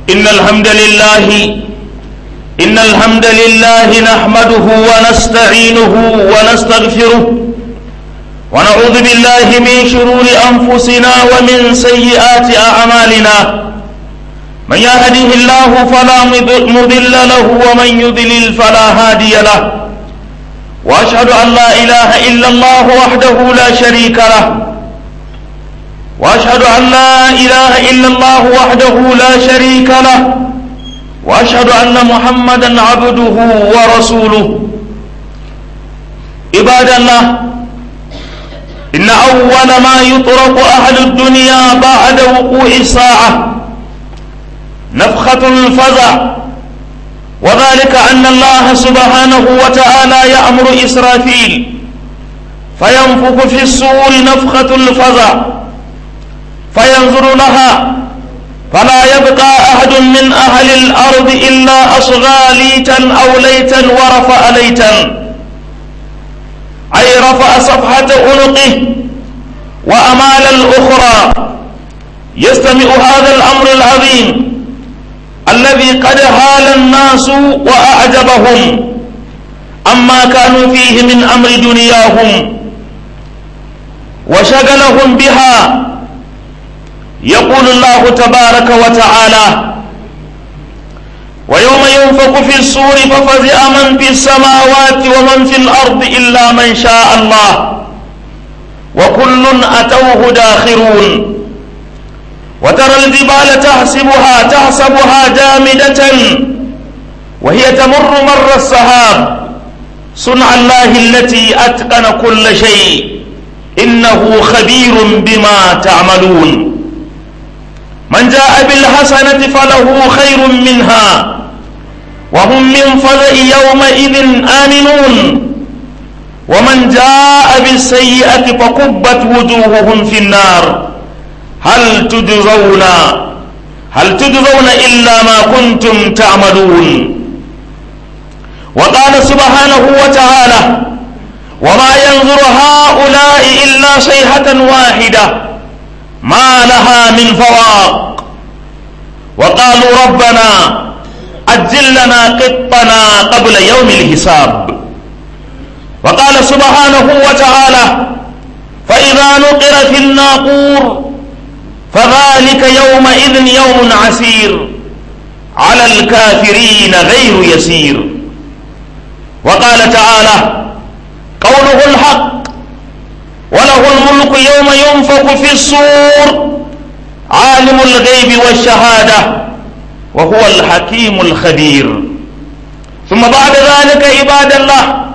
إن الحمد لله إن الحمد لله نحمده ونستعينه ونستغفره ونعوذ بالله من شرور أنفسنا ومن سيئات أعمالنا من يهده الله فلا مضل له ومن يضلل فلا هادي له وأشهد أن لا إله إلا الله وحده لا شريك له واشهد ان لا اله الا الله وحده لا شريك له واشهد ان محمدا عبده ورسوله عباد الله ان اول ما يطرق اهل الدنيا بعد وقوع الساعه نفخه الفزع وذلك ان الله سبحانه وتعالى يامر اسرافيل فينفخ في الصور نفخه الفزع فينظر لها فلا يبقى أحد من أهل الأرض إلا أصغى ليتا أو ليتا ورفع ليتا أي رفع صفحة عنقه وأمال الأخرى يستمع هذا الأمر العظيم الذي قد هال الناس وأعجبهم أما كانوا فيه من أمر دنياهم وشغلهم بها يقول الله تبارك وتعالى ويوم ينفق في الصور ففزع من في السماوات ومن في الأرض إلا من شاء الله وكل أتوه داخرون وترى الجبال تحسبها تحسبها جامدة وهي تمر مر السحاب صنع الله التي أتقن كل شيء إنه خبير بما تعملون من جاء بالحسنة فله خير منها وهم من فزع يومئذ آمنون ومن جاء بالسيئة فكبت وجوههم في النار هل تجزون هل تجزون إلا ما كنتم تعملون وقال سبحانه وتعالى وما ينظر هؤلاء إلا صيحة واحدة ما لها من فواق وقالوا ربنا أجل لنا قطنا قبل يوم الحساب وقال سبحانه وتعالى فإذا نقر في الناقور فذلك يومئذ يوم عسير على الكافرين غير يسير وقال تعالى قوله الحق وله الملك يوم ينفق في الصور عالم الغيب والشهادة وهو الحكيم الخبير ثم بعد ذلك عباد الله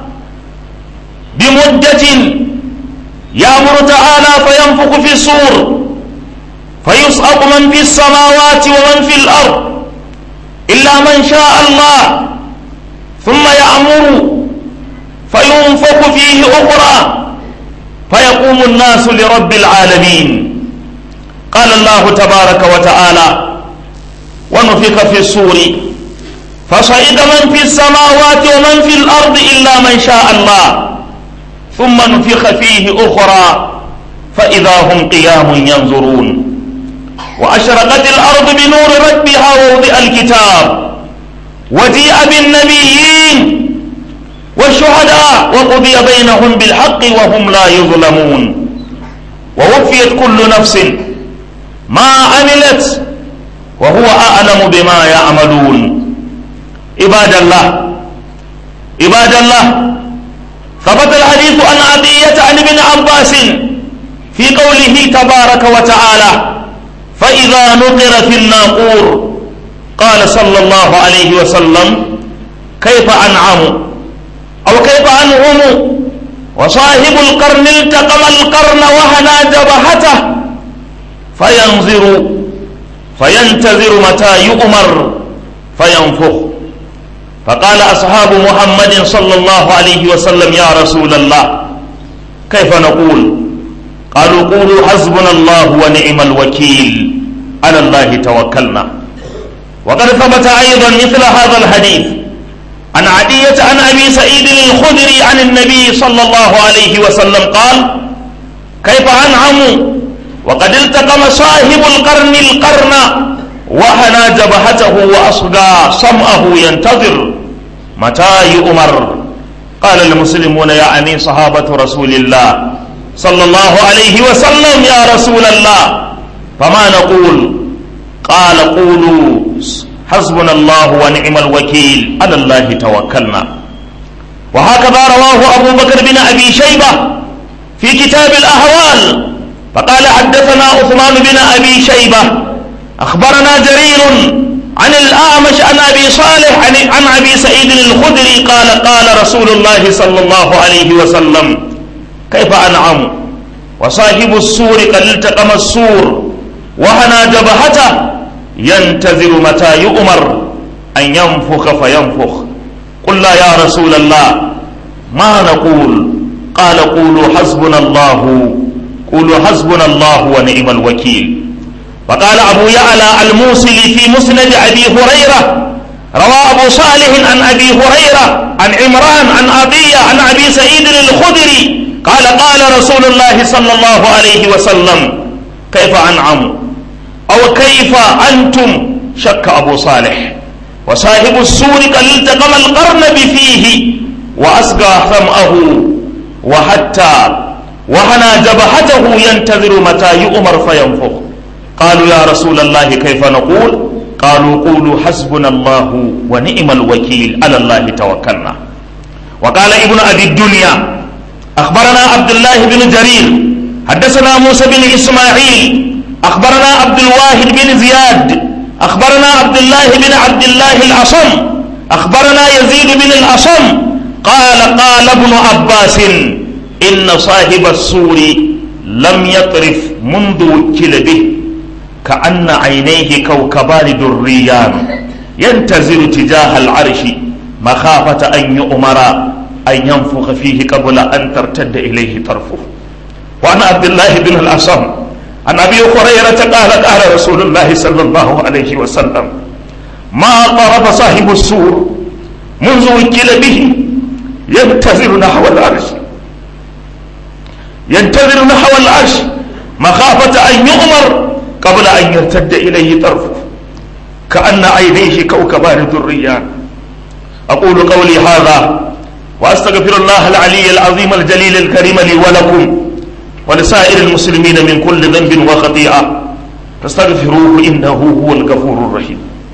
بمدة يأمر تعالى فينفق في الصور فيصعق من في السماوات ومن في الأرض إلا من شاء الله ثم يأمر فينفق فيه أخرى فيقوم الناس لرب العالمين قال الله تبارك وتعالى ونفخ في الصور فصعد من في السماوات ومن في الأرض إلا من شاء الله ثم نفخ فيه أخرى فإذا هم قيام ينظرون وأشرقت الأرض بنور ربها ووضع الكتاب وجيء بالنبيين والشهداء وقضي بينهم بالحق وهم لا يظلمون ووفيت كل نفس ما عملت وهو أعلم بما يعملون عباد الله عباد الله ثبت الحديث عن عطية عن ابن عباس في قوله تبارك وتعالى فإذا نقر في الناقور قال صلى الله عليه وسلم كيف أنعم أو كيف أنعم وصاحب القرن التقم القرن وهنا جبهته فينظر فينتظر متى يؤمر فينفخ فقال أصحاب محمد صلى الله عليه وسلم يا رسول الله كيف نقول قالوا قولوا حسبنا الله ونعم الوكيل على الله توكلنا وقد ثبت أيضا مثل هذا الحديث عن عدية عن أبي سعيد الخدري عن النبي صلى الله عليه وسلم قال كيف أنعم وقد التقم صاحب القرن القرن وهنا جبهته وأصغى سمعه ينتظر متى يؤمر قال المسلمون يعني صحابة رسول الله صلى الله عليه وسلم يا رسول الله فما نقول قال قولوا حسبنا الله ونعم الوكيل على الله توكلنا وهكذا رواه أبو بكر بن أبي شيبة في كتاب الأهوال فقال حدثنا عثمان بن أبي شيبة أخبرنا جرير عن الأعمش عن أبي صالح عن, عن أبي سعيد الخدري قال قال رسول الله صلى الله عليه وسلم كيف أنعم وصاحب السور قد التقم السور وهنا جبهته ينتظر متى يؤمر أن ينفخ فينفخ قل لا يا رسول الله ما نقول قال قولوا حسبنا الله قولوا حسبنا الله ونعم الوكيل وقال أبو يعلى الموصلي في مسند أبي هريرة روى أبو صالح عن أبي هريرة عن عمران عن أبي عن أبي سعيد الخدري قال قال رسول الله صلى الله عليه وسلم كيف أنعم أو كيف أنتم شك أبو صالح وصاحب السور قد التقم القرن بفيه وأسقى ثمأه وحتى وهنا جبهته ينتظر متى يؤمر فينفخ قالوا يا رسول الله كيف نقول قالوا قولوا حسبنا الله ونعم الوكيل على الله توكلنا وقال ابن أبي الدنيا أخبرنا عبد الله بن جرير حدثنا موسى بن إسماعيل أخبرنا عبد الواحد بن زياد أخبرنا عبد الله بن عبد الله الأصم أخبرنا يزيد بن الأصم قال قال ابن عباس إن صاحب السور لم يطرف منذ وكل به كأن عينيه كوكبان دريان ينتظر تجاه العرش مخافة أن يؤمر أن ينفخ فيه قبل أن ترتد إليه طرفه وعن عبد الله بن الأصم عن أبي هريرة قال قال رسول الله صلى الله عليه وسلم ما طرف صاحب السور منذ وكل به ينتظر نحو العرش ينتظر نحو العرش مخافة أن يؤمر قبل أن يرتد إليه طرفه كأن عينيه كوكبان ذريان أقول قولي هذا وأستغفر الله العلي العظيم الجليل الكريم لي ولكم ولسائر المسلمين من كل ذنب وخطيئة فاستغفروه إنه هو الغفور الرحيم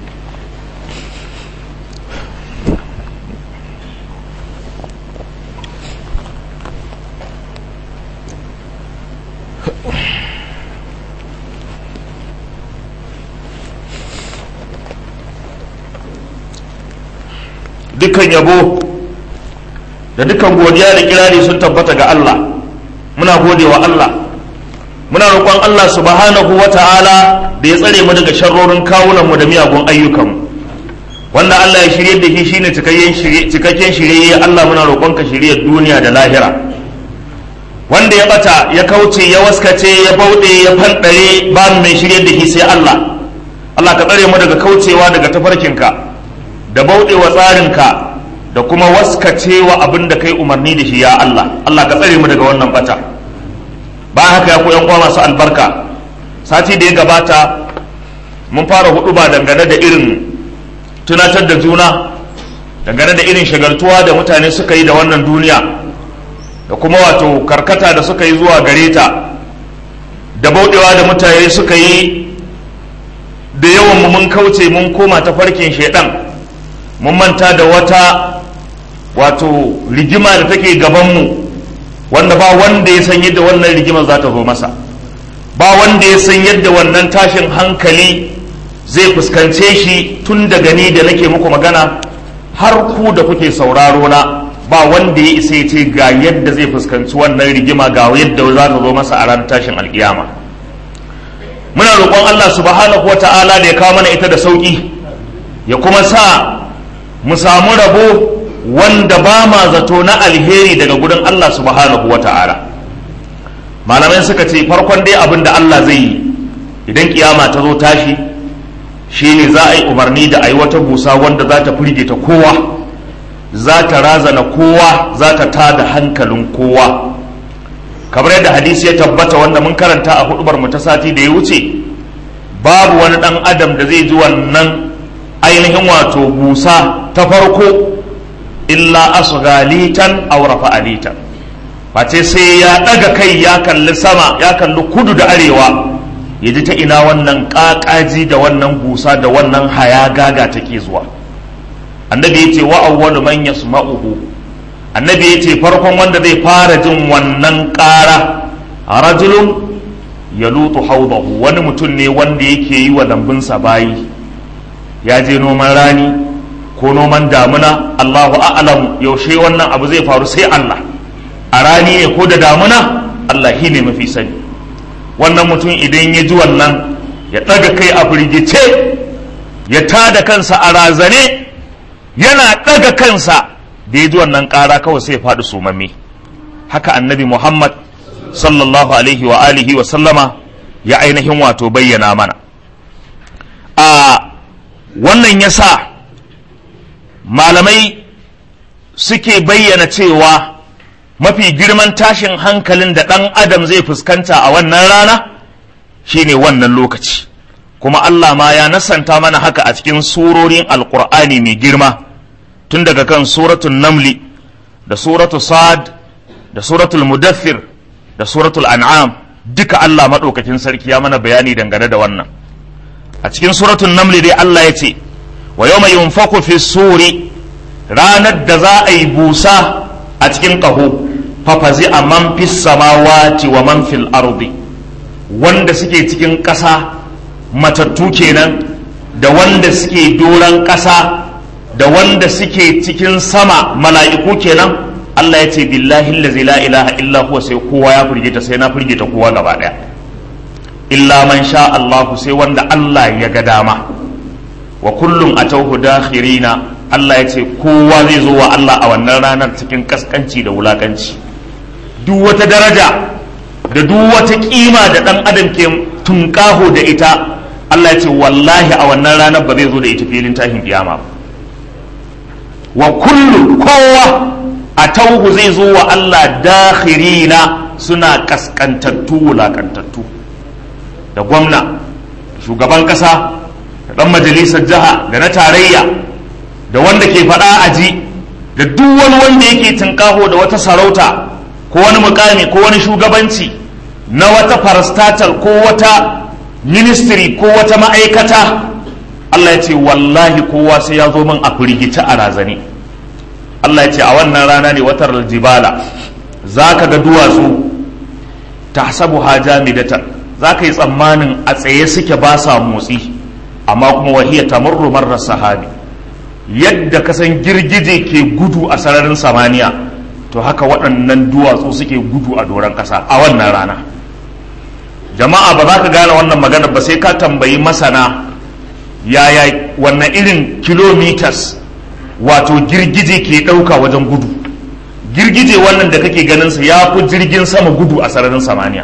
dukkan yabo da dukkan godiya da kirari sun tabbata ga Allah muna gode wa Allah muna roƙon Allah subhanahu wa ta'ala da ya tsare mu daga sharrorin kawunan mu da miyagun ayyukan wanda Allah ya shirye da shi shine cikakken shirye Allah muna roƙon ka shirye duniya da lahira wanda ya bata ya kauce ya waskace ya bauɗe ya fanɗare ba mai shirye da shi sai Allah Allah ka tsare mu daga kaucewa daga tafarkinka da bauɗewa tsarinka da kuma waskacewa abin da kai umarni da shi ya Allah Allah ka tsare mu daga wannan bata ba haka ya koyan kwa masu albarka sati da ya gabata mun fara hudu ba dangane da irin tunatar da juna dangane da irin shagaltuwa da mutane suka yi da wannan duniya da kuma wato karkata da suka yi zuwa gare ta da bauɗewa da mutane suka yi da yawan mu mun kauce mun koma ta farkin shaidan mun manta da wata wato rigima da take gabanmu wanda ba wanda ya san yadda wannan rigimar za ta zo masa ba wanda ya san yadda wannan tashin hankali zai fuskance shi tun daga ni da nake muku magana har ku da kuke sauraro na ba wanda ya isa ya ce ga yadda zai fuskanci wannan rigima ga yadda za ta zo masa a ranar tashin alkiyama muna roƙon Allah subhanahu wa ta'ala da ya kawo mana ita da sauƙi ya kuma sa mu samu rabo wanda ba ma zato na alheri daga gudun Allah subhanahu wa ta'ala malamai suka ce farkon dai abin da Allah zai yi idan kiyama ta zo tashi shine za a yi umarni da a yi wata busa wanda za ta firgita kowa za ta razana kowa za ta tada hankalin kowa kamar yadda hadisi ya tabbata wanda mun karanta a hudubar mu ta sati da ya wuce babu wani ɗan adam da zai ji wannan ainihin wato busa ta farko illa asghalitan aw rafa'alitan face sai ya ɗaga kai ya kalli sama ya kalli kudu da arewa ya ji ta ina wannan ƙaƙaji da wannan busa da wannan haya gaga take zuwa annabi ya ce wa awwalu man yasma'uhu annabi ya ce farkon wanda zai fara jin wannan ƙara rajulun ya lutu haudahu wani mutum ne wanda yake yi wa lambunsa bayi ya je noman rani ko noman damuna allahu a'lam yaushe wannan abu zai faru sai allah a rani ne ko da damuna allah shi ne mafi sani wannan mutum idan ya ji wannan ya ɗaga kai a firgice ya tada kansa a razane yana ɗaga kansa da ya ji wannan ƙara kawai sai ya faɗi sumamme haka annabi muhammad sallallahu alaihi wa alihi wa sallama ya ainihin wato bayyana mana a wannan ya sa malamai suke bayyana cewa mafi girman tashin hankalin da ɗan adam zai fuskanta a wannan rana shine wannan lokaci kuma Allah ma ya nasanta mana haka a cikin surorin alkur'ani mai girma tun daga kan suratul namli da suratul sad da suratul mudaththir da suratul an'am duka Allah maɗaukakin sarki ya mana bayani dangane da wannan a cikin suratul namli dai Allah ya ce wa yawma yunfaku fi suri ranar da za a yi busa a cikin ƙaho fafazi a man fis samawati wa man fil ardi wanda suke cikin ƙasa matattu kenan da wanda suke doron ƙasa da wanda suke cikin sama mala'iku kenan Allah ya ce billahi allazi la ilaha illa huwa sai kowa ya firgita sai na firgita kowa gaba daya illa man sha Allah sai wanda Allah ya ga dama wa kullum atawhu dakhirina Allah ya ce kowa zai zo wa Allah a wannan ranar cikin kaskanci da wulakanci duk wata daraja da duk wata kima da dan adam ke tunkaho da ita Allah ya ce wallahi a wannan ranar ba zai zo da ita filin tashin kiyama ba wa kullu kowa a tauhu zai zo wa Allah dakhirina suna kaskantattu wulakantattu da gwamna shugaban kasa da dan majalisar jiha da na tarayya da wanda ke faɗa aji da duk wani wanda yake tunkaho da wata sarauta ko wani mukami ko wani shugabanci na wata farastatal ko wata ministry ko wata ma'aikata Allah ya ce wallahi kowa sai ya zo min a firgice a razani Allah ya ce a wannan rana ne watar aljibala za ka ga duwatsu ta sabu hajamidatan za ka yi tsammanin a tsaye suke ba sa motsi amma kuma wahiya tamurru marar sahabi yadda kasan girgije ke gudu a sararin samaniya to haka waɗannan duwatsu suke gudu a doron ƙasa a wannan rana jama'a ba za ka gane wannan magana ba sai ka tambayi masana yaya wannan irin kilometers wato girgije ke ɗauka wajen gudu girgije wannan da kake ganinsa ya fi jirgin sama gudu a sararin samaniya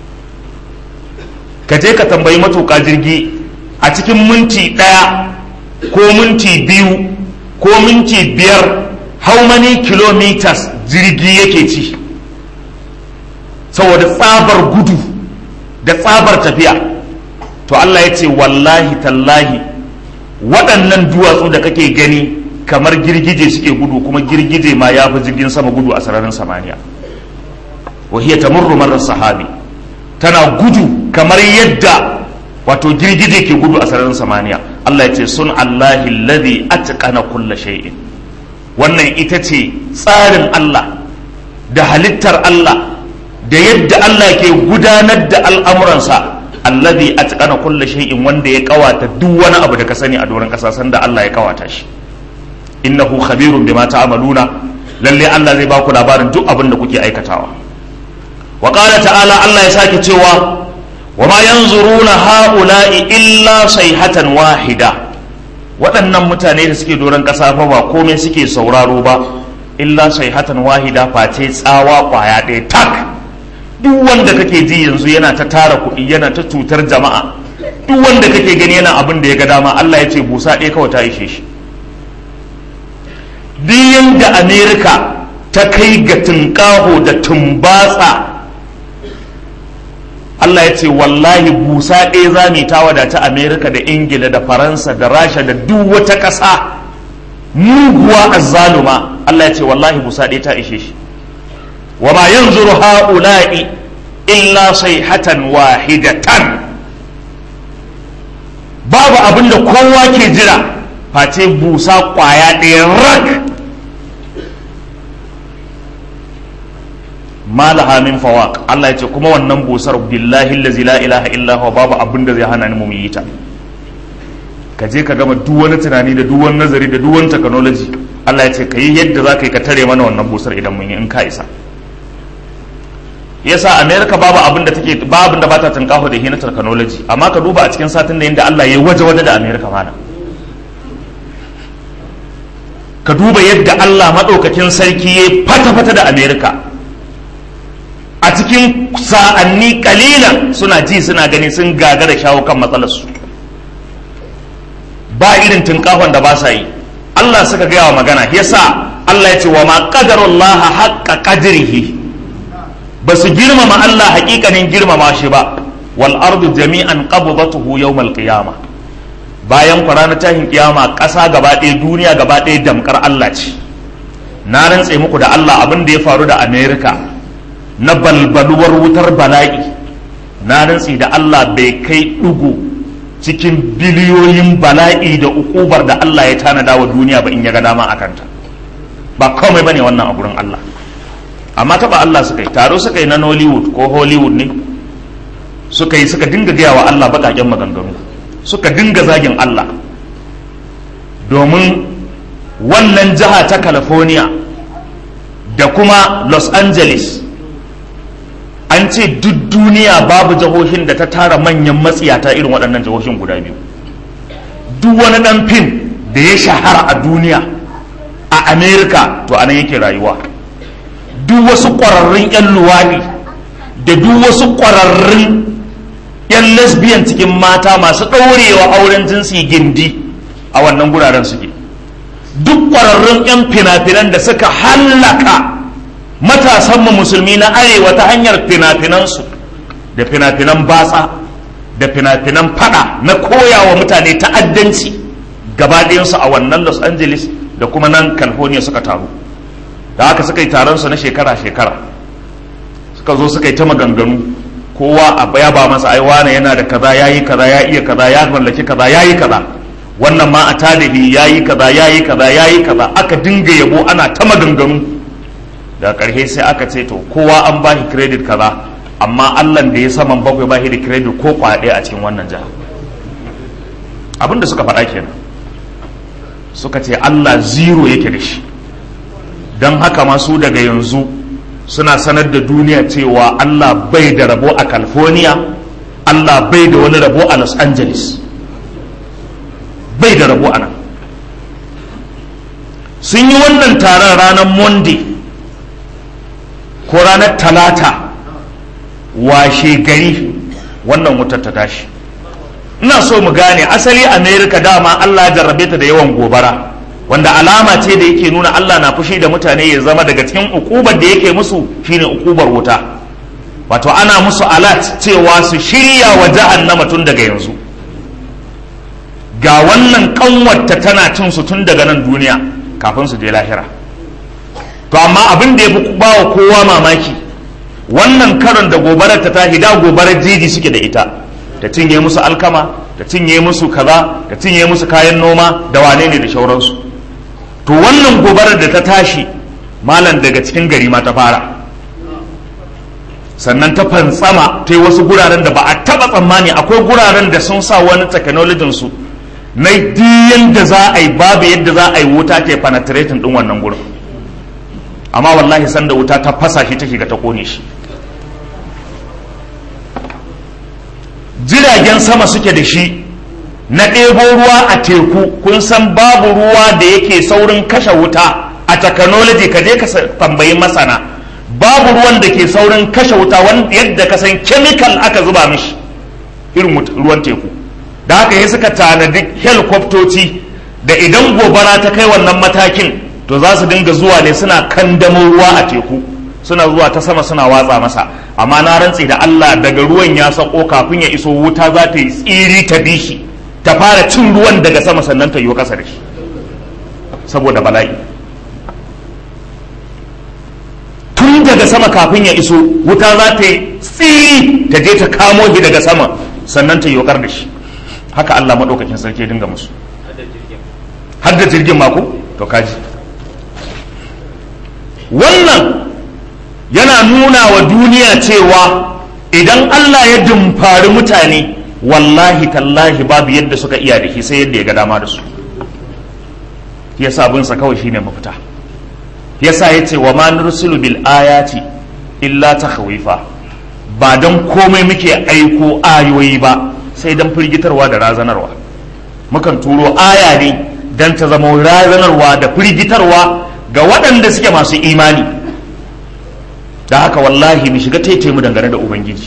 ka je ka tambayi matuƙa jirgi a cikin minti ɗaya ko minti biyu ko minti biyar how many kilometers jirgi yake ci saboda tsabar gudu da tsabar tafiya to Allah ya ce wallahi tallahi waɗannan duwatsu da kake gani kamar girgije suke gudu kuma girgije ma ya fi jirgin sama gudu a sararin samaniya wahiyar tamurru marar sahabi tana gudu kamar yadda wato girgije ke gudu a sararin samaniya Allah ya ce sun Allahi ladhi atqana kulla shay'in wannan ita ce tsarin Allah da halittar Allah da yadda Allah ke gudanar da al'amuransa alladhi atqana kulla shay'in wanda ya kawata duk wani abu da ka sani a doron kasa sanda Allah ya kawata shi innahu khabirun bima ta'maluna lalle Allah zai baku labarin duk abin da kuke aikatawa wa qala ta'ala Allah ya sake cewa wa ma yanzuruna haula'i illa sayhatan wahida waɗannan mutane da suke doron ƙasa fa ba komai suke sauraro ba illa sayhatan wahida face tsawa kwaya ɗaya tak duk wanda kake ji yanzu yana ta tara kuɗi yana ta cutar jama'a duk wanda kake gani yana abin da ya ga dama Allah ya ce busa ɗaya kawai ta ishe shi duk da amerika ta kai ga tunƙaho da tumbatsa Allah ya ce wallahi busa ɗaya za mu ta wadata Amerika da Ingila da Faransa da Rasha da duk wata ƙasa muguwa azzaluma Allah ya ce wallahi busa ɗaya ta ishe shi wa ma yanzuru ha'ula'i illa sayhatan wahidatan babu abin da kowa ke jira face busa kwaya ɗaya rak malaha min fawaq Allah ya ce kuma wannan busar billahi allazi la ilaha illa huwa babu abin da zai hana ni mu yi ta ka je ka gama duk wani tunani da duk wani nazari da duk wani technology Allah ya ce ka yi yadda za ka yi ka tare mana wannan busar idan mun yi in ka isa yasa america babu abin da take babu da bata tunkaho da hina technology amma ka duba a cikin satin da yadda Allah ya waje waje da america mana ka duba yadda Allah madaukakin sarki ya fata fata da america a cikin sa'anni kalilan suna ji suna gani sun gagara shawo kan matsalarsu ba irin tunkahon da ba sa yi Allah suka gaya wa magana yasa Allah ya ce wa ma qadarullaha haqqa qadrihi ba su girmama Allah hakikanin girmama shi ba wal ardu jami'an qabdatuhu yawmal qiyama bayan ranar tahin kiyama ƙasa gaba ɗaya duniya gaba ɗaya damkar Allah ce na rantse muku da Allah abin da ya faru da America na balbaluwar wutar bala'i na rantse da Allah bai kai ɗugu cikin biliyoyin bala'i da ukubar da Allah ya tanada wa duniya ba in ya ga dama a kanta ba komai bane wannan a gurin Allah amma taba Allah suka yi taro suka yi na Nollywood ko Hollywood ne suka yi suka dinga gaya wa Allah baƙaƙen maganganu suka dinga zagin Allah domin wannan jiha ta California da kuma Los Angeles an ce duk duniya babu jihohin da ta tara manyan matsiyata irin waɗannan jihohin guda biyu duk wani ɗan fim da ya shahara a duniya a Amerika to anan yake rayuwa duk wasu ƙwararrun 'yan luwaɗi da duk wasu ƙwararrun 'yan lesbian cikin mata masu ɗaurewa auren jinsi gindi a wannan guraren suke duk ƙwararrun 'yan fina-finan da suka hallaka matasanmu musulmi na arewa ta hanyar fina-finansu da fina-finan batsa da fina-finan fada na koyawa mutane ta'addanci gaba ɗayansu a wannan los angeles da kuma nan california suka taru da haka suka yi taron su na shekara-shekara suka zo suka yi ta maganganu kowa a baya ba masa ai wane yana da kaza yayi kaza ya iya kaza ya mallaki kaza yayi kaza wannan ma a talibi yayi kaza yayi kaza yayi kaza aka dinga yabo ana ta maganganu da ƙarshe sai aka ce to kowa an ba shi credit kaza amma Allah da ya saman bakwai ba shi da credit ko kwaɗe a cikin wannan jiha abin da suka faɗa kenan suka ce Allah zero yake da shi don haka masu daga yanzu suna sanar da duniya cewa Allah bai da rabo a California Allah bai da wani rabo a Los Angeles bai da rabo a nan sun yi wannan taron ranar Monday ko ranar Talata washe gari wannan wutar ta tashi ina so mu gane asali America dama Allah ya jarrabe ta da yawan gobara wanda alama ce da yake nuna Allah na fushi da mutane ya zama daga cikin ukubar da yake musu shine ukubar wuta wato ana musu alat cewa su shirya wa jahannama tun daga yanzu ga wannan kanwarta tana cin su tun daga nan duniya kafin su je lahira to amma abin da ya fi bawa kowa mamaki wannan karon da gobarar ta tashi da gobarar jeji suke da ita ta cinye musu alkama ta cinye musu kaza ta cinye musu kayan noma da wane ne da shauransu to wannan gobarar da ta tashi malam daga cikin gari ma ta fara sannan ta fantsama ta yi wasu guraren da ba a taba tsammani akwai guraren da sun sa wani technologin su na diyan da za a yi babu yadda za a yi wuta ta penetrating din wannan gurin amma wallahi sanda wuta ta fasa shi ta shiga ta kone shi jiragen sama suke da shi na ɗebo ruwa a teku kun san babu ruwa da yake saurin kashe wuta a technology ka je ka tambayi masana babu ruwan da ke saurin kashe wuta yadda ka san chemical aka zuba mishi irin ruwan teku da haka ya suka tanadi helikwaftoci da idan gobara ta kai wannan matakin to za su dinga zuwa ne suna kandamo ruwa a teku suna zuwa ta sama suna watsa masa amma na rantse da Allah daga ruwan ya sako kafin ya iso wuta za ta yi tsiri ta bi shi ta fara cin ruwan daga sama sannan ta yi kasa da shi saboda bala'i tun daga sama kafin ya iso wuta za ta yi tsiri ta je ta kamo shi daga sama sannan ta yi da shi haka Allah maɗaukakin sarki ya dinga musu har da jirgin mako to kaji wannan yana nuna wa duniya cewa idan Allah ya dumfari mutane wallahi tallahi babu yadda suka iya da shi sai yadda ya ga dama da su ya sabunsa kawai shine mafita yasa ya ce wa ma nursilu bil ayati illa takhawifa ba don komai muke aiko ayoyi ba sai don firgitarwa da razanarwa mukan turo aya ne don ta zama razanarwa da firgitarwa ga waɗanda suke masu imani da haka wallahi mu shiga taitai mu dangane da ubangiji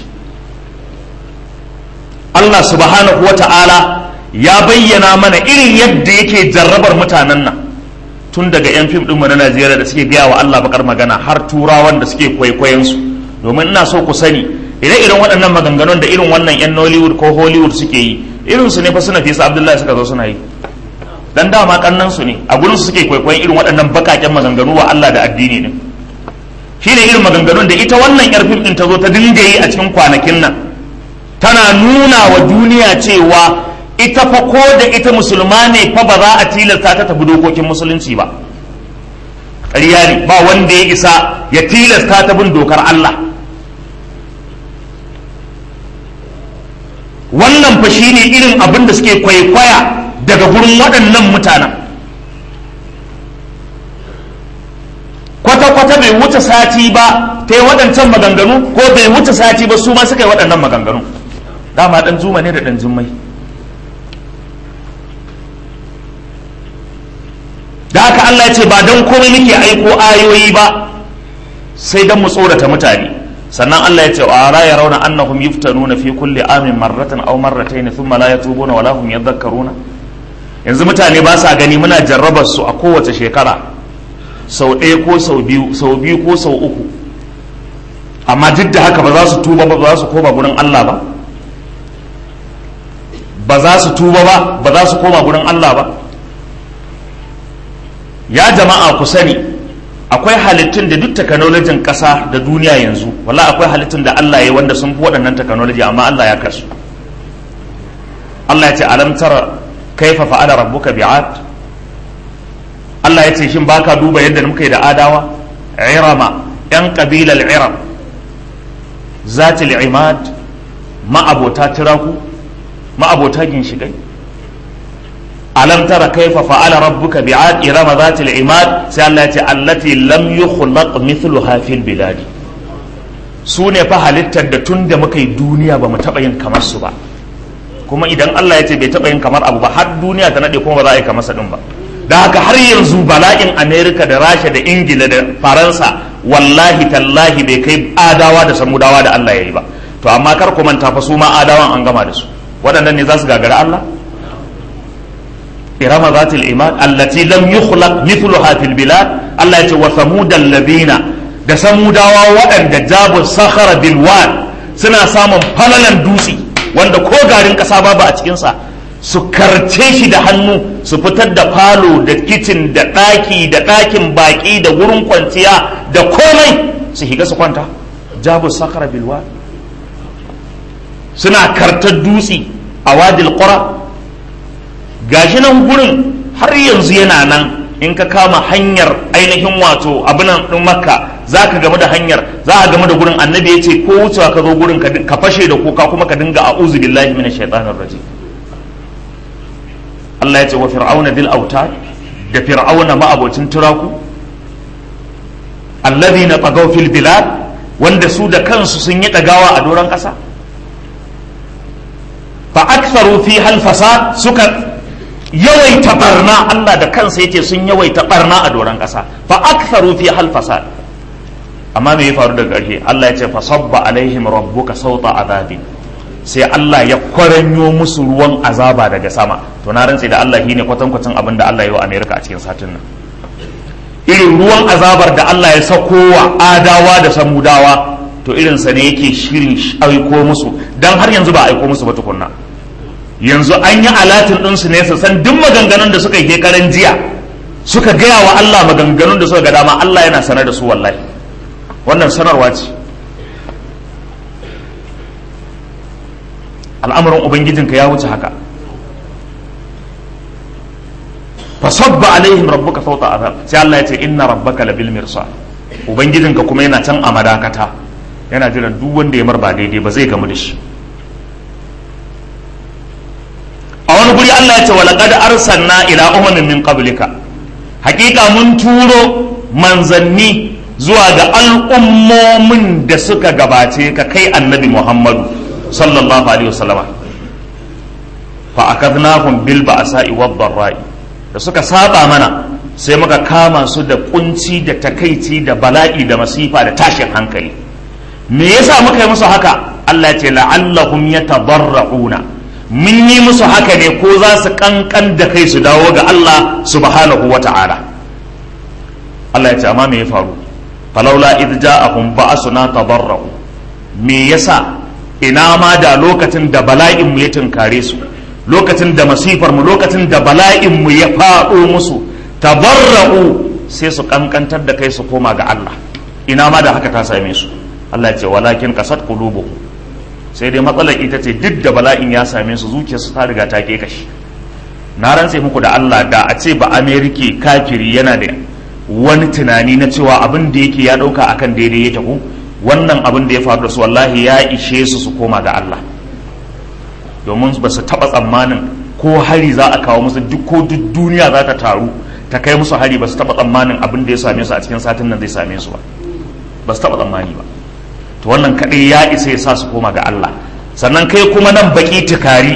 Allah subhanahu wa ta'ala ya bayyana mana irin yadda yake jarrabar mutanen nan tun daga 'yan fim ɗinmu na najeriya da suke gaya wa Allah bakar magana har turawan da suke kwaikwayon su domin ina so ku sani ire-iren waɗannan maganganun da irin wannan 'yan nollywood ko hollywood suke yi irin su ne fa suna fisa abdullahi suka zo suna yi dan dama kannan su ne a gurin su suke kwaikwayon irin waɗannan bakaken maganganu wa Allah da addini ne shine irin maganganun da ita wannan yar fim din ta zo ta dinga yi a cikin kwanakin nan tana nuna wa duniya cewa ita fa ko da ita musulma ne fa ba za a tilasta ta tabi dokokin musulunci ba ƙarya ne ba wanda ya isa ya tilasta ta bin dokar Allah wannan fa shine irin abin da suke kwaikwaya daga gurin waɗannan mutanen kwata-kwata bai wuce sati ba ta yi waɗancan maganganu ko bai wuce sati ba su ma suka yi waɗannan maganganu dama ɗan zuma ne da ɗan jummai da haka Allah ya ce ba don komai muke aiko ayoyi ba sai don mu tsorata mutane sannan Allah ya ce wa ara ya rauna annahum yuftanuna fi kulli amin marratan aw marratayn thumma la yatubuna wala hum yadhakkaruna yanzu mutane ba sa gani muna jarrabar su a kowace shekara sau ɗaya ko sau biyu sau biyu ko sau uku amma duk da haka ba za su tuba ba ba za su koma gurin Allah ba ba za su tuba ba ba za su koma gurin Allah ba ya jama'a ku sani akwai halittun da duk takanolajin ƙasa da duniya yanzu wala akwai halittun da Allah ya wanda sun fi waɗannan takanoloji amma Allah ya kasu Allah ya ce alam tara kaifa fa'ala rabbuka bi'ad Allah ya ce shin baka duba yadda muka yi da adawa irama yan kabilar iram zatil imad ma'abota tiraku ma'abota ginshigai alam tara kaifa fa'ala rabbuka bi'ad irama zatil imad sai Allah ya ce allati lam yukhlaq mithluha fil biladi su ne fa halittar da tun da muka yi duniya ba mu taɓa yin kamar su ba kuma idan Allah ya ce bai taɓa yin kamar abu ba har duniya ta naɗe kuma ba za a yi kamar sa ɗin ba da haka har yanzu bala'in amerika da rasha da ingila da faransa wallahi tallahi bai kai adawa da samudawa da allah ya yi ba to amma kar ku manta fa su ma adawan an gama da su waɗannan ne za su gagara allah irama zatil imad allati lam yukhlaq mithluha fil bilad allah ya ce wa samudal ladina da samudawa waɗanda jabu sakhara bil wad suna samun falalan dutse wanda ko garin ƙasa babu a cikinsa su karce shi da hannu su fitar da falo da kicin da ɗaki da ɗakin baƙi da wurin kwanciya da komai su higa su kwanta jabu sakara bilwa suna kartar dutse a wadil ƙura gashi nan gurin har yanzu yana nan in ka kama hanyar ainihin wato abinan ɗin makka za ka game da hanyar za a game da gurin annabi ya ce ko wucewa ka zo gurin ka fashe da kuka kuma ka dinga a'udhu billahi minash shaitanir rajim Allah ya ce wa fir'auna dil autad da fir'auna ma'abocin turaku alladhina tagaw fil bilad wanda su da kansu sun yi dagawa a doron kasa fa aktharu fi hal fasad suka yawaita barna Allah da kansa yace sun yawaita barna a doron kasa fa aktharu fi hal fasad amma me ya faru daga ƙarshe Allah ya ce fa sabba alaihim rabbuka sauta azabin sai Allah ya kwaranyo musu ruwan azaba daga sama to na rantse da Allah shine kwatankwacin abin da Allah ya yi wa Amerika a cikin satin nan irin ruwan azabar da Allah ya sakowa adawa da samudawa to irinsa ne yake shirin aiko musu don har yanzu ba aiko musu ba tukunna yanzu an yi alatin ɗinsu ne su san duk maganganun da suka yi karan jiya suka gaya wa Allah maganganun da suka ga dama Allah yana sanar da su wallahi wannan sanarwa ce al'amuran ubangijinka ya wuce haka fasabba alaihim rabbuka sauta azab sai Allah ya ce inna rabbaka labil mirsa ubangijinka kuma yana can a madakata yana jiran duk wanda ya mar ba daidai ba zai gamu da shi a wani guri Allah ya ce walaqad arsalna ila umamin min qablika hakika mun turo manzanni zuwa ga al'ummomin da suka gabace ka kai annabi Muhammadu sallallahu alaihi wasallama fa akadnahum bil ba'sa'i wad dharra'i da suka saba mana sai muka kama su da kunci da takaici da bala'i da masifa da tashin hankali me yasa muka yi musu haka Allah ya ce la'allahum yatadarrauna mun yi musu haka ne ko za su kankan da kai su dawo ga Allah subhanahu wata'ala Allah ya ce amma me ya faru falaula idh ja'ahum ba'suna tadarra'u me yasa ina ma da lokacin da bala'in mu ya tunkare su lokacin da masifar mu lokacin da bala'in mu ya faɗo musu tabarra'u sai su kankantar da kai su koma ga Allah ina ma da haka ta same su Allah ya ce walakin kasat qulubuhum sai dai matsalar ita ce duk da bala'in ya same su zuciyarsu ta riga ta ke kashi na rantse muku da Allah da a ce ba Amerika kafiri yana da wani tunani na cewa abin da yake ya dauka akan daidai ya tafi wannan abin da ya faru da su wallahi ya ishe su su koma ga Allah domin ba su taɓa tsammanin ko hari za a kawo musu duk ko duk duniya za ta taru ta kai musu hari ba su taɓa tsammanin abin da ya same su a cikin satin nan zai same su ba ba su taɓa tsammani ba to wannan kaɗai ya isa ya sa su koma ga Allah sannan kai kuma nan baki tikari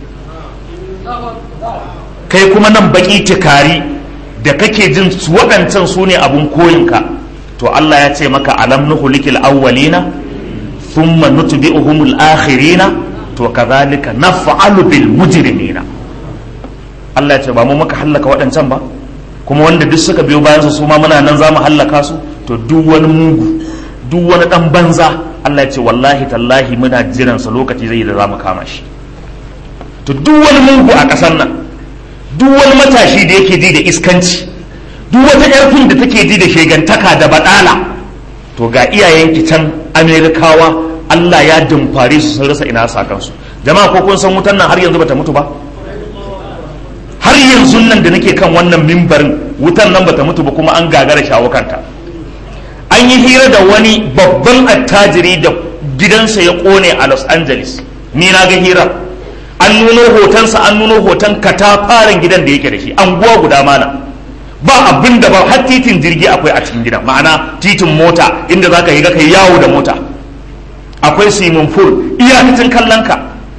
kai kuma nan baki tikari da kake jin su waɗancan su ne abun koyinka to Allah ya ce maka alam nuhulikil awwalina thumma nutbi'uhumul akhirina to kazalika naf'alu bil mujrimina Allah ya ce ba mu muka hallaka waɗancan ba kuma wanda duk suka biyo bayan su su ma muna nan zamu hallaka su to duk wani mugu duk wani dan banza Allah ya ce wallahi tallahi muna jiran sa lokaci zai da zamu kama shi to duk wani mugu a ƙasar nan duk wani matashi da yake ji da iskanci duk wata ƙarfin da take ji da shegantaka da badala to ga iyayenki can amerikawa Allah ya dumfare su sun rasa ina sakansu jama'a ko kun san wutan nan har yanzu bata mutu ba har yanzu nan da nake kan wannan mimbarin wutan nan bata mutu ba kuma an gagara shawo kanta an yi hira da wani babban attajiri da gidansa ya kone a Los Angeles ni na ga hira an nuno hotonsa an nuno hoton katafaren gidan da yake da shi anguwa guda mana ba abin da ba har titin jirgi akwai a cikin gidan ma'ana titin mota inda zaka yi ga kai yawo da mota akwai swimming pool iyakacin kallonka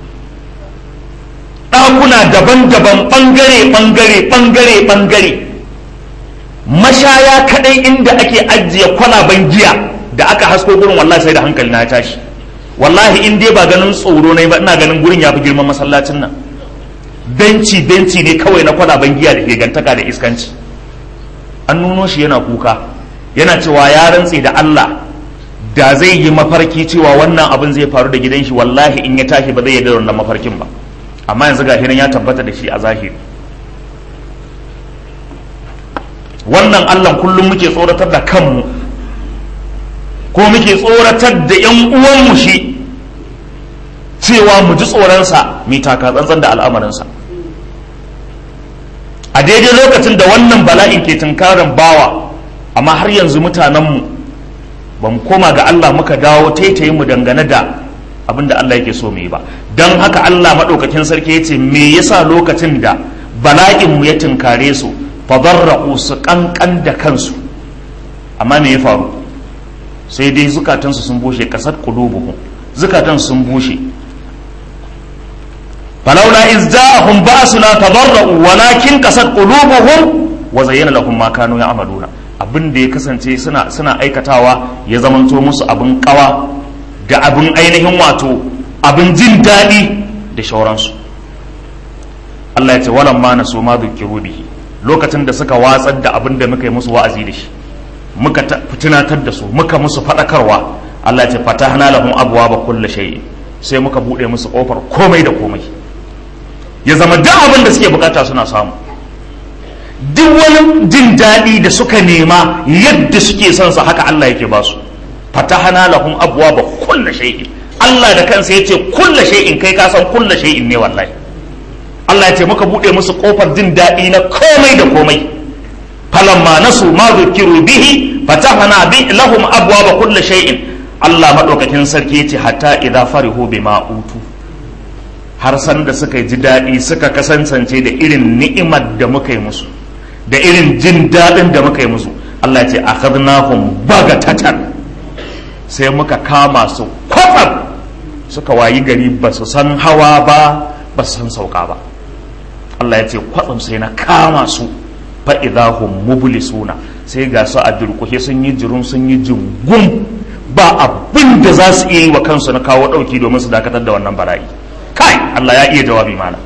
ɗakuna daban-daban ɓangare ɓangare ɓangare ɓangare mashaya kaɗai inda ake ajiye kwalaban giya da aka hasko gurin wallahi sai da hankali na tashi wallahi in dai ba ganin tsoro ne ba ina ganin gurin ya fi girman masallacin nan benci benci ne kawai na kwalaban giya da ke gantaka da iskanci an nuno shi yana kuka yana cewa ya rantse da Allah da zai yi mafarki cewa wannan abin zai faru da gidan shi wallahi in ya tashi ba zai yarda da wannan mafarkin ba amma yanzu ga ya tabbata da shi a zahiri wannan Allah kullum muke tsoratar da kanmu ko muke tsoratar da yan uwanmu shi cewa mu ji tsoronsa mai taka tsantsan da al'amarinsa a daidai lokacin da wannan bala'in ke tunkarin bawa amma har yanzu mutanenmu ba mu koma ga Allah muka dawo taitaye mu dangane da abin da Allah yake so mu yi ba don haka Allah maɗaukakin sarki ya ce me yasa lokacin da bala'in mu ya tunkare su fadarra'u su kankan da kansu amma me ya faru sai dai zukatansu sun bushe kasar qulubuhum zukatan sun bushe falaula iz ja'ahum ba'suna tadarra'u walakin kasat qulubuhum wa zayyana lahum ma kanu ya'maluna abin da ya kasance suna suna aikatawa ya zamanto musu abin kawa da abin ainihin wato abin jin daɗi da shauransu Allah ya ce walan ma nasu ma dhukiru bihi lokacin da suka watsar da abin da muka yi musu wa'azi da shi muka tunatar da su muka musu faɗakarwa Allah ce fatahna lahum abwaaba kulli shay sai muka bude musu kofar komai da komai ya zama duk abin da suke bukata suna samu duk wani jin daɗi da suka nema yadda suke son sa haka Allah yake ba su fatahna lahum abwaaba kulli shay Allah da kansa yace kulli shay'in kai ka san kulli shay'in ne wallahi Allah ya ce muka bude musu kofar jin daɗi na komai da komai falamma nasu ma dhukiru bihi fatahna bi lahum abwaaba kulli shay'in Allah madaukakin sarki yace hatta idza farihu bima utu har san da suka ji daɗi suka kasance da irin ni'imar da muka yi musu da irin jin daɗin da muka yi musu Allah ya ce akhadnahum bagatatan sai muka kama su kwafar suka wayi gari ba su san hawa ba ba su san sauka ba Allah ya ce kwatsam sai na kama su fa'idahum mublisuna sai ga su a durkushe sun yi jirun sun yi jingun ba abin da za su iya yi wa kansu na kawo ɗauki domin su dakatar da wannan bala'i kai Allah ya iya jawabi mana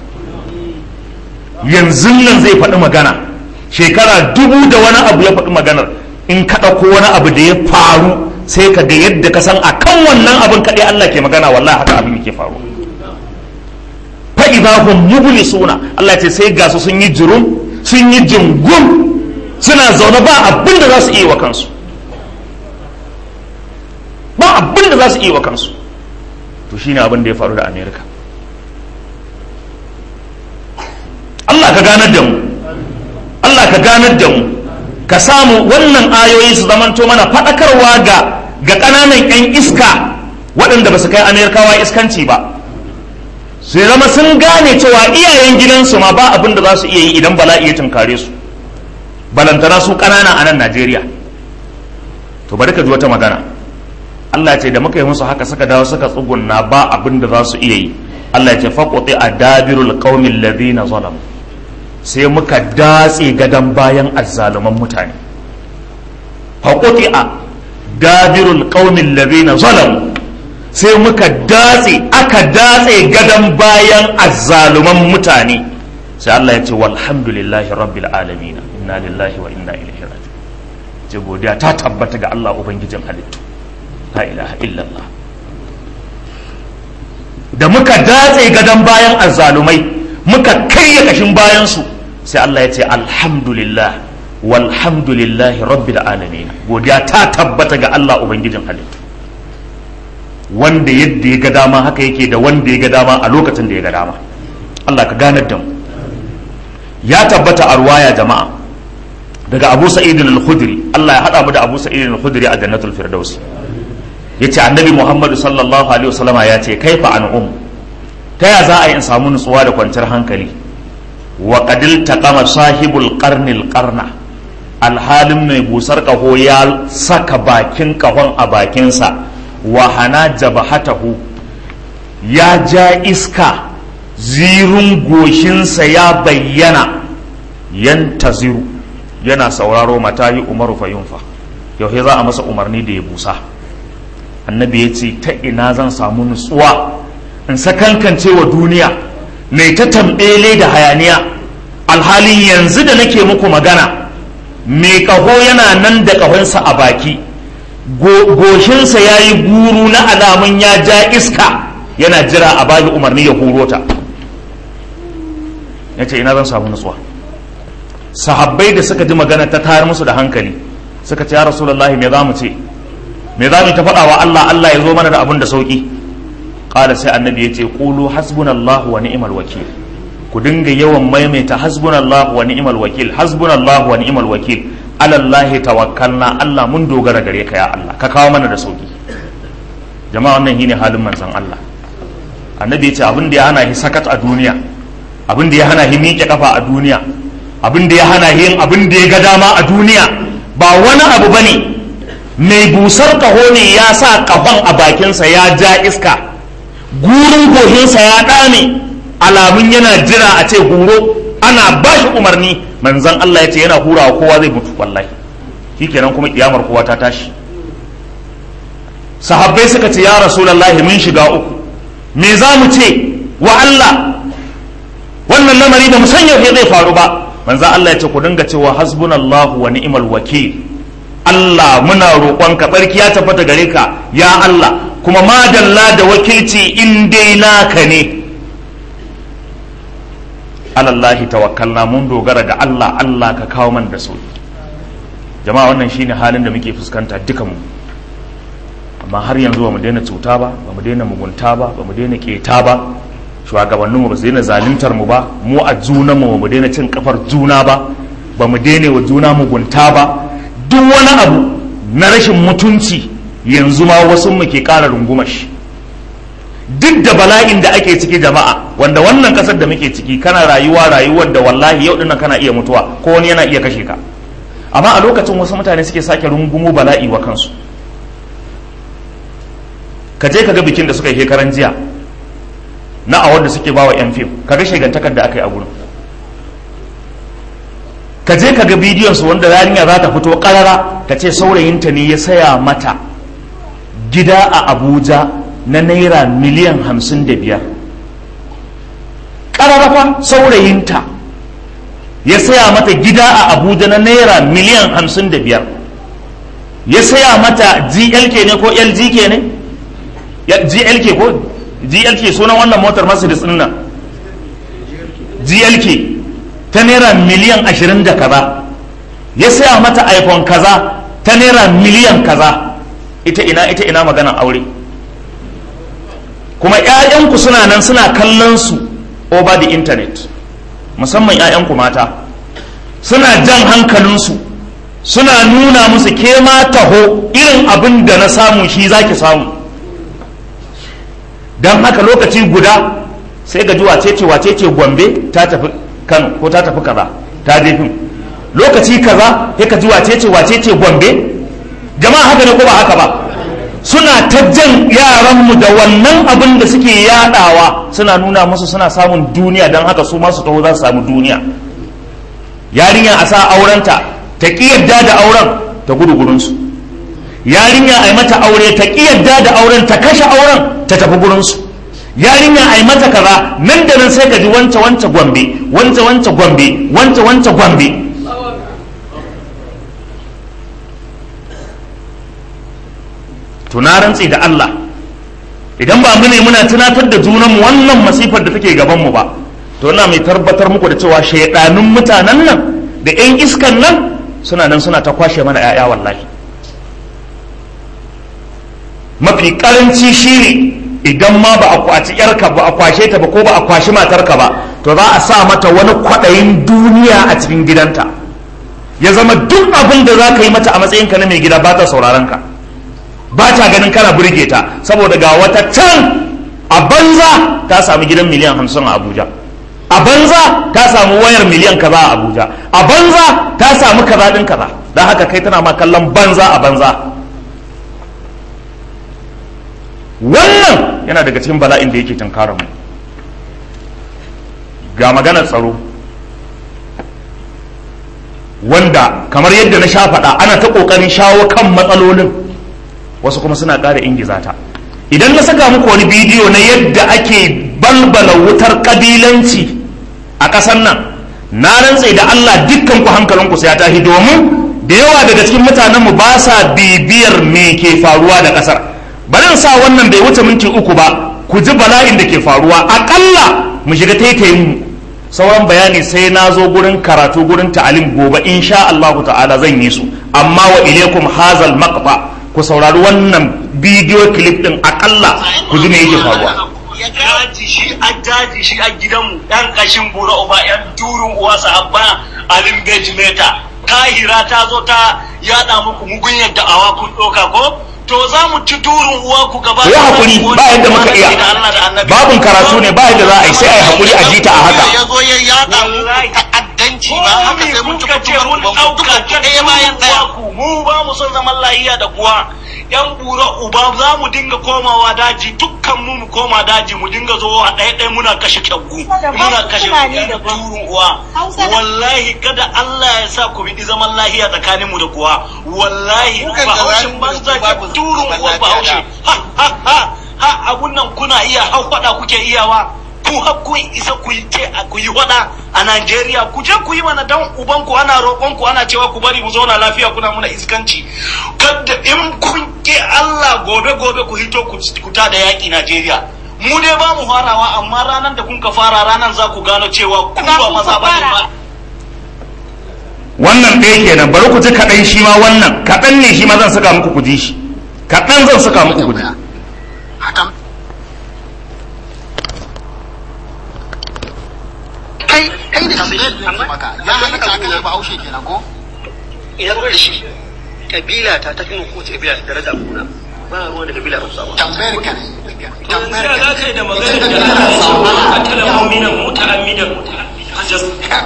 yanzu nan zai faɗi magana shekara dubu da wani abu ya faɗi maganar in ka ɗauko wani abu da ya faru sai ka ga yadda ka san a kan wannan abin kaɗai Allah ke magana wallahi haka abin yake faru fa'iza hum mublisuna Allah ce sai ga su sun yi jirum sun yi jingun suna zaune ba abin da za su iya wa kansu ba abin da za su iya wa kansu to shine abin da ya faru da Amerika Allah ka ganar da mu Allah ka ganar da mu ka samu wannan ayoyi su zamanto mana faɗakarwa ga ga ƙananan 'yan iska waɗanda ba su kai amerikawa iskanci ba su zama sun gane cewa iyayen gidansu ma ba abin da za su iya yi idan bala'i ya tunkare su balantana su ƙanana a nan najeriya to bari ka ji wata magana allah ce da muka yi musu haka suka dawo suka tsugunna ba abin da za su iya yi allah ce faƙoƙi a dabirul ƙaumin ladina zalamu sai muka datse gadon bayan azzaluman mutane faƙoƙi a dabirul ƙaumin ladina zalamu sai muka datse aka datse gadon bayan azzaluman mutane sai Allah ya ce walhamdulillahi rabbil alamin inna lillahi wa inna ilaihi raji'un ce godiya ta tabbata ga Allah ubangijin halittu la ilaha illallah da muka datse gadon bayan azzalumai muka karya kashin bayan su sai Allah ya ce alhamdulillah walhamdulillahi rabbil alamin godiya ta tabbata ga Allah ubangijin halittu wanda yadda ya ga dama haka yake da wanda ya ga dama a lokacin da ya ga dama Allah ka ganar da mu ya tabbata a ruwaya jama'a daga Abu Sa'id al-Khudri Allah ya hada mu da Abu Sa'id al-Khudri a Jannatul Firdaus yace Annabi Muhammad sallallahu alaihi wasallama ya ce kaifa an um ta ya za a yi in samu nutsuwa da kwanciyar hankali wa qadil taqama sahibul qarnil qarna alhalin mai busar kaho ya saka bakin kahon a bakinsa wa hana jabahatahu ya ja iska zirun goshinsa ya bayyana yantaziru yana sauraro mata yi umaru fayunfa yau za a masa umarni da ya busa annabi ya ce ta ina zan samu nutsuwa in sakankance wa duniya mai ta tambele da hayaniya alhalin yanzu da nake muku magana mai kaho yana nan da kahonsa a baki goshinsa ya yi guru na alamun ya ja iska yana jira a baki umarni ya huro ta ya ce ina zan samu nutsuwa sahabbai da suka ji magana ta tayar musu da hankali suka ce ya rasulullahi me za mu ce me za mu ta faɗa wa Allah Allah ya zo mana da abin da sauki ƙala sai annabi ya ce ƙulu hasbunallahu wa ni'mal wakil ku dinga yawan maimaita hasbunallahu wa ni'mal wakil hasbunallahu wa ni'mal wakil alallahi tawakkalna Allah mun dogara gare ka ya Allah ka kawo mana da sauki jama'a wannan shine halin manzon Allah annabi ya ce abin da ya hana shi sakat a duniya abin da ya hana shi miƙe kafa a duniya abin da ya hana shi yin abin da ya ga dama a duniya ba wani abu bane mai busar kaho ne ya sa kafan a bakinsa ya ja iska gurin gohinsa ya ɗame alamun yana jira a ce huro ana ba shi umarni manzan Allah ya ce yana hurawa kowa zai mutu wallahi shikenan kuma kiyamar kowa ta tashi sahabbai suka ce ya rasulullahi mun shiga uku me za mu ce wa Allah wannan lamari ba mu san yaushe zai faru ba manzo Allah ya ce ku dinga cewa hasbunallahu wa ni'mal wakil Allah muna roƙonka barki ya tabbata gare ka ya Allah kuma madalla da wakilci in dai naka ne alallahi tawakkalna mun dogara ga Allah Allah ka kawo man da sauki jama'a wannan shine halin da muke fuskanta dukanmu amma har yanzu ba mu daina cuta ba ba mu daina mugunta ba ba mu daina keta ba shugabanninmu ba su daina zaluntar mu ba mu a junanmu ba mu daina cin kafar juna ba ba mu daina wa juna mugunta ba duk wani abu na rashin mutunci yanzu ma wasu mu ke ƙara rungumar shi duk da bala'in da ake ciki jama'a wanda wannan kasar da muke ciki kana rayuwa rayuwar da wallahi yau dinnan kana iya mutuwa ko wani yana iya kashe ka amma a lokacin wasu mutane suke sake rungumo bala'i wa kansu ka je ka ga bikin da suka yi shekaran jiya na awar da suke bawa yan fim ka ga shegantakar da aka yi a gurin ka je ka ga bidiyon su wanda yarinya za ta fito karara ka ce saurayinta ne ya saya mata gida a abuja na naira miliyan hamsin da biyar ƙararrafa saurayinta ya saya mata gida a abuja na naira miliyan hamsin da biyar ya saya mata glk ne ko lgk ne glk ko glk sunan wannan motar mercedes ɗin nan glk ta naira miliyan ashirin da kaza ya saya mata iphone kaza ta naira miliyan kaza ita ina ita ina maganan aure kuma 'ya'yanku suna nan suna kallon su over the internet musamman 'ya'yanku mata suna jan hankalinsu suna nuna musu ke ma taho irin abin da na samu shi zaki samu don haka lokaci guda sai ga ji wacece wacece gombe ta tafi kano ko ta tafi kaza ta jefin lokaci kaza sai ka ji wacece wacece gombe jama'a haka ne ko ba haka ba suna ta jan yaranmu da wannan abin da suke yadawa suna nuna musu suna samun duniya don haka su masu taho za su samu duniya yarinya a sa aurenta ta ƙi yadda da auren ta gudu gurinsu yarinya a yi mata aure ta ƙi yadda da auren ta kashe auren ta tafi gurinsu yarinya a yi mata kaza nan da nan sai ka ji wance wance gombe wance wance gombe wance wance gombe to na rantse da Allah idan ba mu ne muna tunatar da junanmu wannan masifar da take gaban mu ba to ina mai tabbatar muku da cewa shaidanun mutanen nan da yan iskan nan suna nan suna ta kwashe mana yaya wallahi mafi karanci shine idan ma ba a kwaci yarka ba a kwashe ta ba ko ba a kwashi matarka ba to za a sa mata wani kwaɗayin duniya a cikin gidanta ya zama duk abin da za ka yi mata a matsayinka na mai gida ba ta sauraron ka ba ta ganin kana burge ta saboda ga wata can a banza ta samu gidan miliyan hamsin a abuja a banza ta samu wayar miliyan kaza a abuja a banza ta samu kaza din kaza don haka kai tana ma kallon banza a banza wannan yana daga cikin bala'in da yake tunkara mu ga maganar tsaro wanda kamar yadda na sha faɗa ana ta ƙoƙarin shawo kan matsalolin wasu kuma suna ƙara ingiza ta idan na saka muku wani bidiyo na yadda ake balbala wutar ƙabilanci a ƙasar nan na rantse da Allah dukkan ku hankalinku sai ya tashi domin da yawa daga cikin mutanenmu ba sa bibiyar me ke faruwa da ƙasar bari sa wannan bai wuce minti uku ba ku ji bala'in da ke faruwa aƙalla mu shiga taitayin mu sauran bayani sai na zo gurin karatu gurin ta'alim gobe insha Allah ta'ala zan yi su amma wa ilaikum hazal maqta ku saurari wannan bidiyo clip din akalla ku ji me yake faruwa daji shi a daji shi a gidanmu yan kashin bura uba yan turun uwa sahabba alim bejimeta tahira ta zo ta yada muku mugun yadda awa kun doka ko to za mu ci turun uwa ku gaba ku yi hakuri ba yadda muka iya babun karatu ne ba yadda za a yi sai a yi hakuri a jita a haka ya zo ya yada mu ta'addanci ba haka sai mun tuka ce mun dauka ɗaya bayan ɗaya mu ba mu son zaman lahiya da kuwa yan bura uba za mu dinga komawa daji dukkan mu mu koma daji mu dinga zo a ɗaya ɗaya muna kashe kyaggu muna kashe turun uwa wallahi kada Allah ya sa ku bi zaman lahiya tsakanin mu da kuwa wallahi bahaushin banza ke turun uwa bahaushe ha ha ha ha abun nan kuna iya hau faɗa kuke iyawa ku har kun isa ku yi ce ku yi faɗa a Najeriya ku je ku yi mana dan uban ku ana roƙon ku ana cewa ku bari mu zauna lafiya kuna muna iskanci kada in kun ke Allah gobe gobe ku hito ku ku ta da yaƙi Najeriya mu dai ba mu farawa amma ranar da kun ka fara ranar za ku gano cewa ku ba maza ba ne ba wannan ɗaya kenan bari ku ji kaɗan shi ma wannan kaɗan ne shi ma zan saka muku ku ji shi kaɗan zan saka muku ku ji kai kai da shi maka ya halatta ka kashe bahaushe kenan ko idan bar shi kabila ta ta kai kowace kabila ta daraja kuna ba ruwan da kabila ba su tambayar ka ne tambayar ya ka za ka yi da magana da ana katala mu'minan muta'ammidan hajas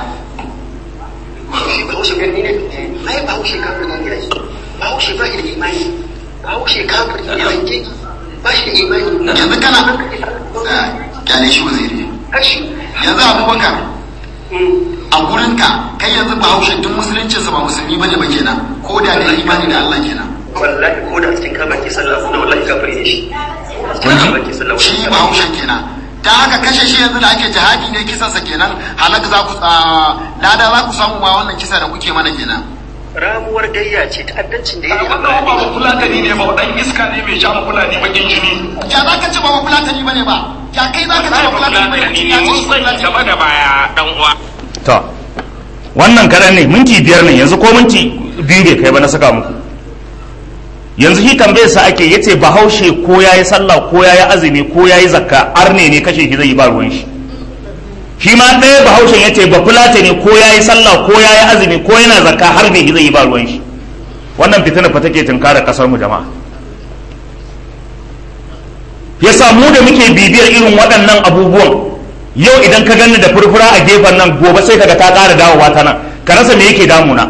bahaushe gani ne ai bahaushe kafir ne ne bahaushe ba shi da imani bahaushe kafir ne yanke ba shi da imani yanzu kana kyale shi waziri kashi yanzu abubakar a gurinka kai yanzu bahaushe duk musuluncinsa ba musulmi bane ba kenan ko da da imani da Allah kenan wallahi ko da cikin kamar ke sallah kuna wallahi kafiri ne shi kamar ke sallah shi bahaushe kenan ta haka kashe shi yanzu da ake jihadi ne kisansa kenan halak za ku lada za ku samu ma wannan kisa da kuke mana kenan ramuwar gayya ce ta'addancin da ya yi wannan ba fulatani ne ba dan iska ne mai sha fulani bakin jini ya za ka ce ba fulatani bane ba ya kai za ka ce ba fulatani bane ya ce shi fulatani gaba da baya dan uwa to wannan kaɗan ne minti biyar ne yanzu ko minti biyu bai kai ba na saka muku yanzu shi tambayar sa ake yace bahaushe ko yayi sallah ko yayi azumi ko yayi zakka arne ne kashe shi zai yi ba ruwan shi shi ma ɗaya bahaushen yace ba fulata ne ko yayi sallah ko yayi azumi ko yana zakka har ne zai yi ba ruwan shi wannan fitina fa take tunkara kasar mu jama'a yasa mu da muke bibiyar irin waɗannan abubuwan yau idan ka gani da furfura a gefen nan gobe sai kaga ta ƙara dawowa ta nan ka rasa me yake damuna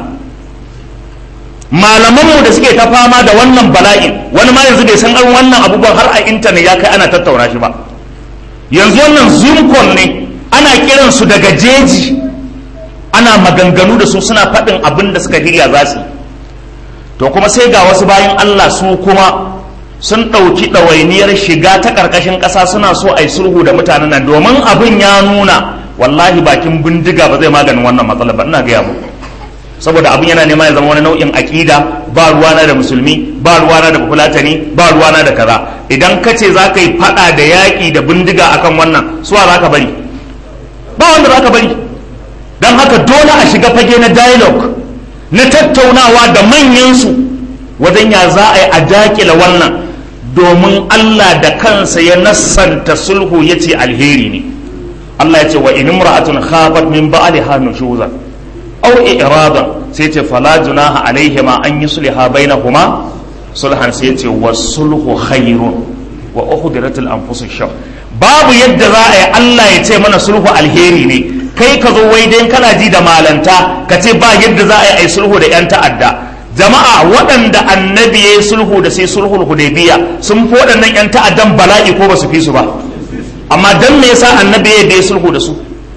malamanmu da suke ta fama da wannan bala'in wani ma yanzu bai san an wannan abubuwan har a intanet ya kai ana tattauna shi ba yanzu wannan zoom ne ana kiran su daga jeji ana maganganu da su suna faɗin abin da suka hirya za su yi to kuma sai ga wasu bayan Allah su kuma sun ɗauki ɗawainiyar shiga ta ƙarƙashin ƙasa suna so a yi sulhu da mutanen nan domin abin ya nuna wallahi bakin bindiga ba zai maganin wannan matsalar ba ina gaya muku saboda abin yana nema ya zama wani nau'in aƙida ba ruwana da musulmi ba ruwana da fulatani ba ruwana da kaza idan ka ce za ka yi faɗa da yaƙi da bindiga akan wannan suwa za ka bari ba wanda za ka bari don haka dole a shiga fage na dialogue na tattaunawa da manyansu wajen ya za a yi a daƙila wannan domin Allah da kansa ya nassanta sulhu ya ce alheri ne Allah ya ce wa in imra'atun khabat min ba'liha nushuzan aw i'radan sai ce fala junaha alaihima an yusliha bainahuma sulhan sai ce was-sulhu khairun wa ukhdirat al-anfus shar babu yadda za a yi Allah ya ce mana sulhu alheri ne kai ka zo wai dai kana ji da malanta ka ce ba yadda za a yi sulhu da yan ta'adda jama'a waɗanda annabi ya yi sulhu da sai sulhul hudaybiya sun fi waɗannan 'yan ta'addan bala'i ko ba su fi su ba amma dan me yasa annabi ya yi sulhu da su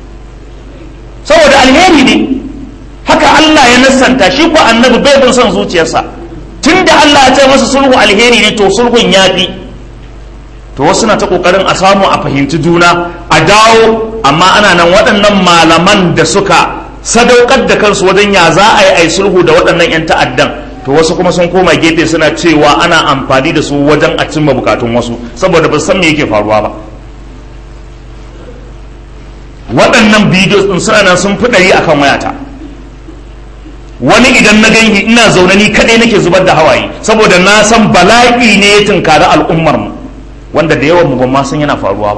saboda alheri ne haka Allah ya nassanta shi ko annabi bai bin son zuciyarsa tunda Allah ya ce masa sulhu alheri ne to sulhun ya fi to wasu na ta kokarin a samu a fahimci juna a dawo amma ana nan waɗannan malaman da suka sadaukar da kansu wajen ya za a yi ai sulhu da waɗannan 'yan ta'addan to wasu kuma sun koma gefe suna cewa ana amfani da su wajen a cimma bukatun wasu saboda ba san me yake faruwa ba waɗannan bidiyo ɗin suna nan sun fi ɗari akan wayata wani idan na gani ina zaune ni kaɗai nake zubar da hawaye saboda na san bala'i ne ya tunkari al'ummar mu wanda da yawan mu ban ma san yana faruwa ba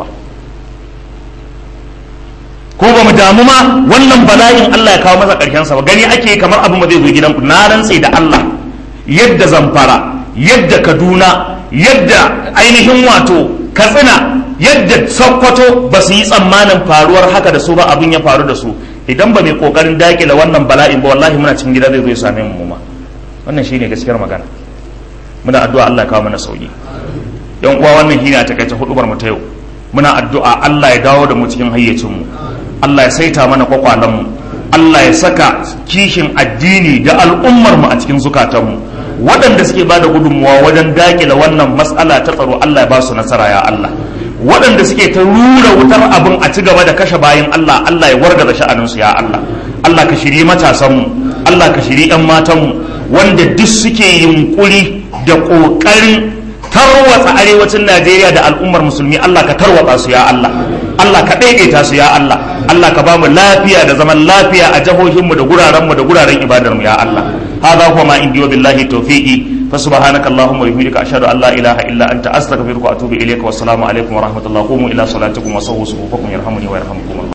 ko ba mu damu ma wannan bala'in Allah ya kawo masa ƙarshen sa ba gani ake kamar abin ba zai zo gidanku na rantse da Allah yadda zamfara yadda kaduna yadda ainihin wato katsina yadda sokoto ba su yi tsammanin faruwar haka da su ba abin ya faru da su idan ba mai kokarin dakile wannan bala'in ba wallahi muna cikin gida zai zo ya same mu ma wannan shine gaskiyar magana muna addu'a Allah ya kawo mana sauki yan uwa wannan hina ta kai ta hudubar mu ta yau muna addu'a Allah ya dawo da mu cikin hayyacin mu Allah ya saita mana kwakwalan mu Allah ya saka kishin addini da al'ummar mu a cikin zukatan mu waɗanda suke ba da gudunmuwa wajen dakile wannan matsala ta tsaro Allah ya ba su nasara ya Allah waɗanda suke ta rura wutar abin a ci gaba da kashe bayan Allah Allah ya wargaza sha'aninsu ya Allah Allah ka shiri matasanmu Allah ka shiri 'yan matanmu wanda duk suke yunkuri da ƙoƙarin tarwatsa arewacin Najeriya da al'ummar musulmi Allah ka tarwatsa su ya Allah Allah ka ɗaiɗaita su ya Allah Allah ka bamu lafiya da zaman lafiya a jihohinmu da gurarenmu da guraren ibadarmu ya Allah هذا هو ما عندي وبالله توفيقي فسبحانك اللهم وبحمدك اشهد ان لا اله الا انت استغفرك واتوب اليك والسلام عليكم ورحمه الله قوموا الى صلاتكم وصووا صفوفكم يرحمني ويرحمكم الله